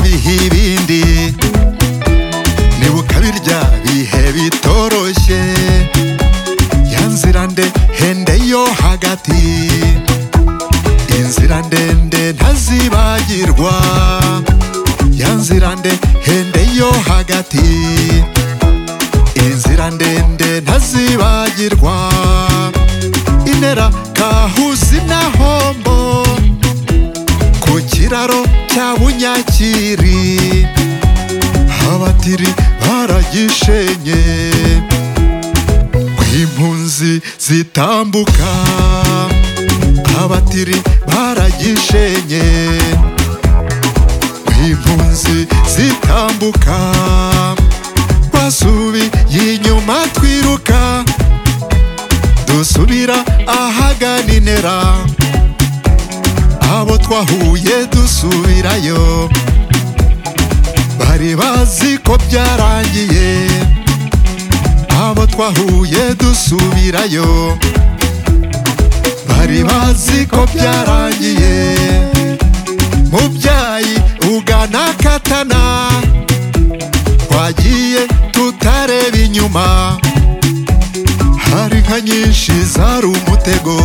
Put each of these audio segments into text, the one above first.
bibeho ibindi niba ukabirya bihe bitoroshye ya nzira ndende yo hagati inzira ndende ntazibagirwa ya nzira ndende yo hagati inzira ndende ntazibagirwa inera kahuzi na hombo ku kiraro cya bunyakiri abatiri baragishenye ku impunzi zitambuka abatiri baragishenye ku impunzi zitambuka basubiye inyuma twiruka dusubira ahagana inera abo twahuye dusubirayo bari bazi ko byarangiye abo twahuye dusubirayo bari bazi ko byarangiye mubyayi ugana katana twagiye tutareba inyuma hari inka nyinshi zari umutego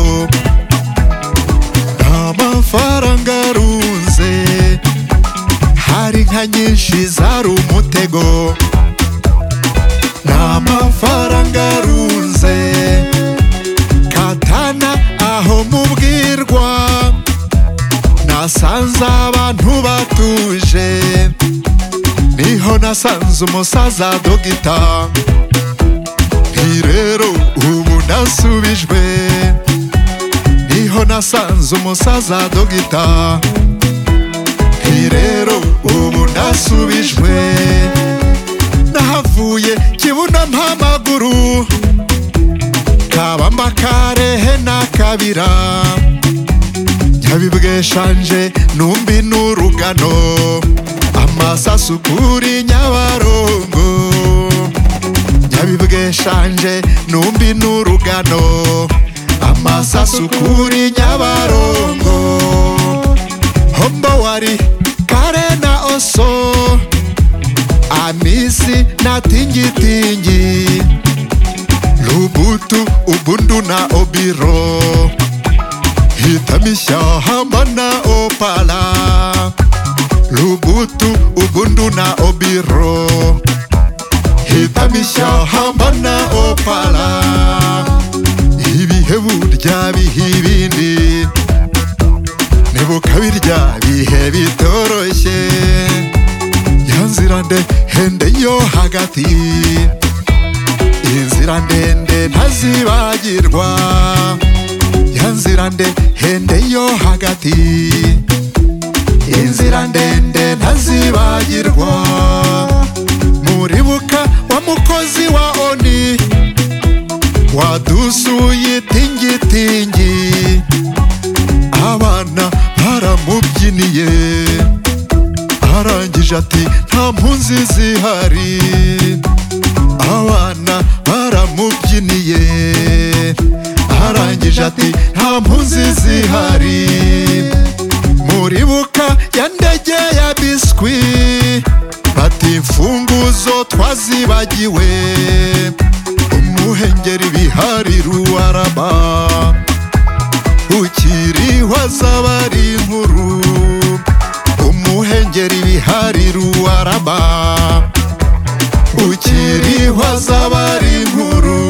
amafaranga arunze hari inka nyinshi zari umutego n'amafaranga arunze katana aho mubwirwa nasanze abantu batuje niho nasanze umusaza dogita nti rero ubu nasubijwe niho nasanze umusaza dogita nti rero ubu nasubijwe nahavuye kibuno mpamaguru kabamba karehe na kabira nyabibweshanje numbi n'urugano amasasu kuri nyabarongo nyabibweshanje numbi n'urugano amasasu kuri nyabarongo hombo wari kare na oso amisi na tingitingi lubutu ubundu na obiro hitamishahamba na opala lubutu ubundu na obiro hitamishahamba na opala ibihe burya biha ibindi nibuka birya bihe bitoroshye ya nzira ndende yo hagati inzira ndende ntazibagirwa ya nzira ndende yo hagati inzira ndende ntazibagirwa muribuka wa mukozi wa oni wadusuye tingitingi abana baramubyiniye arangije ati nta mpunzi zihari abana baramubyiniye arangije ati nta mpunzi zihari muribuka ya ndege ya biswi bati imfunguzo twazibagiwe umuhengeri bihari ruwarama ukiriho z'abari inkuru umuhengeri bihari ruwarama ukiriho z'abari inkuru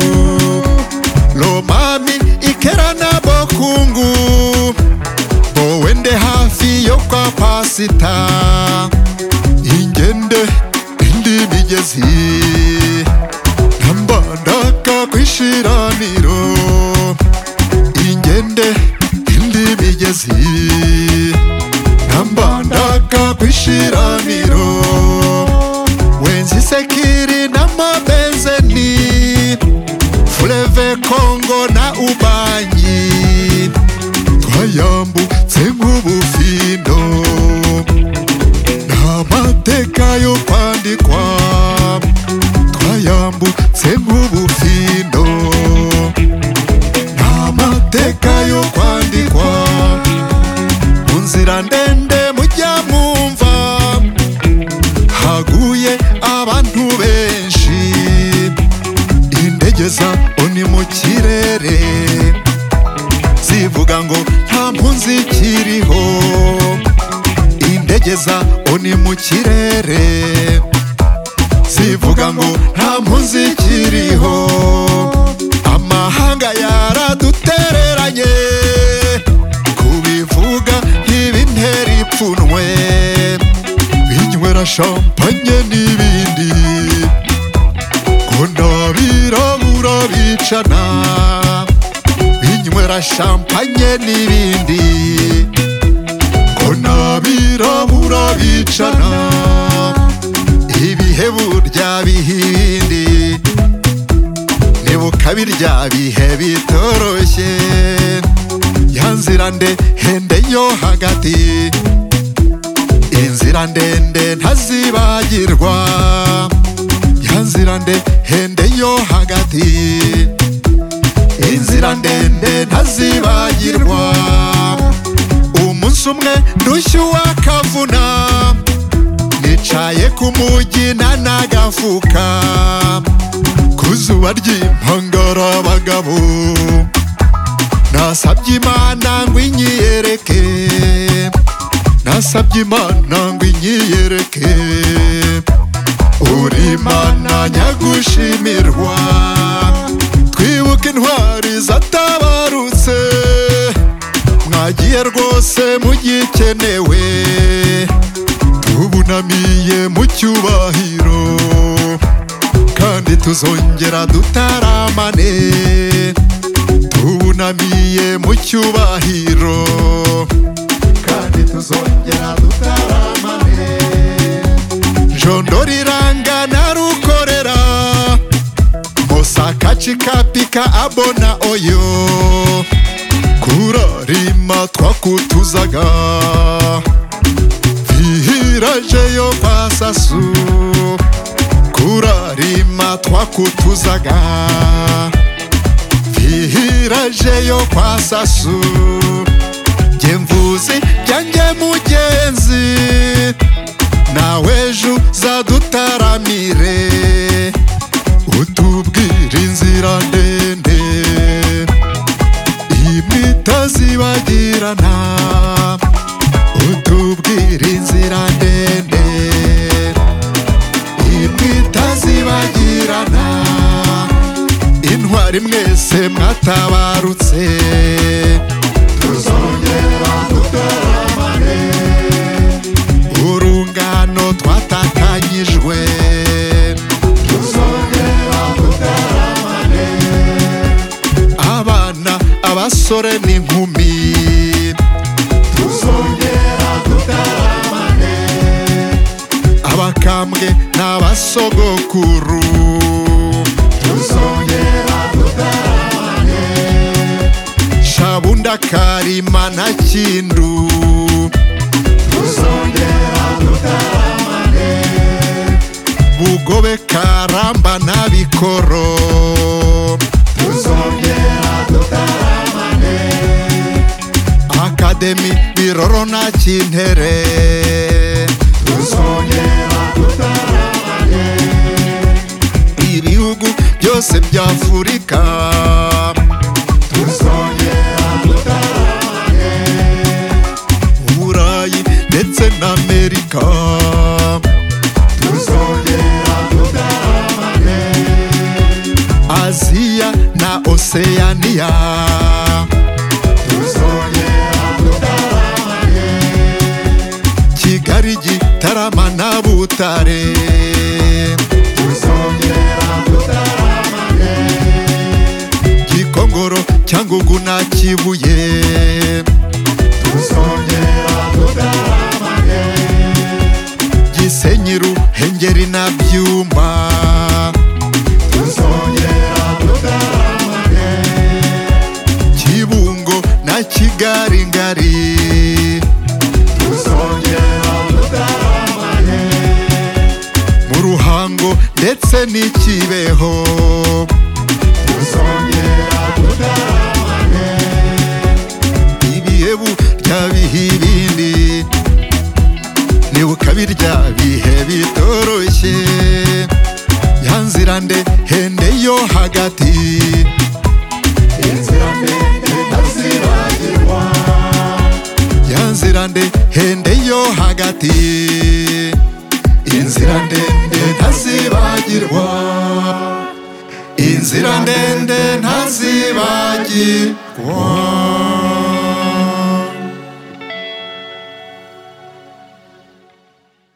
romami ikerana bokungu bo wende hafi yo kwa pasita ingende indi migezi mbandaka kwishiraniro ingende indi migezi nambandaka kwishiraniro wenzisekiri n'amabenzeni fureve kongo na ubanyi twayambutse nk'ubufindo n'amateka yo kwandikwa twayambutse nk'ubufindo nta mateka yo kwandikwa mu nzira ndende mujya mwumva kugeza uni mu kirere zivuga ngo nta mpunzi ikiriho indege za uni mu kirere zivuga ngo nta mpunzi ikiriho amahanga yaradutereranye kubivuga ntibintera ipfunwe binywera shampanye n'ibindi ngo ndabirabura bicana binywera shampanye n'ibindi ngo ndabirabura bicana ibihe burya bihindi nibuka birya bihe bitoroshye ya nzira ndende yo hagati inzira ndende ntazibagirwa ya nzira ndende yo hagati inzira ndende ntazibagirwa umunsi umwe ndushyu wakavuna nicaye ku mujyi nanagafuka ku zuba ry'impangara abagabo nasabye imana ngo inyiyereke nasabye imana ngo inyiyereke uri imana nyagushimirwa twibuke intwari zatabarutse mwagiye rwose mugikenewe tubunamiye mu cyubahiro kandi tuzongera dutaramane tubunamiye mu cyubahiro kandi tuzongera dutaramane jondo riranga narukorera mosaka chikapika abona oyo kurarima twakutuzaga vihirajeyo kwasasu kurarima twakutuzaga vihirajeyo kwasasu byemvuzi byanjye mugenzi nawe ejo uzadutaramire utubwire inzira ndende imitazibagirana utubwire inzira ndende imitazibagirana intwari mwese mwatabarutse tuzongera dutaramane urungano twatatanyijwe tuzongera dutaramane abana abasore n'inkumi tuzongera dutaramane abakambwe n'abasogokuru tuzongera dutaramane shabunda karima na kindu tuzongera dutaramane bugobe karamba na bikoro tuzongera dutaramane akademi biroro na kintere tuzongera dutaramane ibihugu byose by'afurika tuzongera dutaramane burayi ndetse n'amerika tuzongera dutaramane aziya na oseyaniya tuzongera dutaramane kigali gitarama na butare tuzongera dutaramane gikongoro cyangugu na kibuye tuzongera dutaramane gisenyi ruhengeri na byumba tuzongera dutaramane kibungo na kigali ngari tuzongera dutaramane mu ruhango ndetse n'ikibeho tuzongera dutaramane ibihe burya biha ibindi nibuka birya bihe bitoroshye ya nzira ndende yo hagati inzira ndende yo hagati inzira ndende ntazibagirwa inzira ndende ntazibagirwa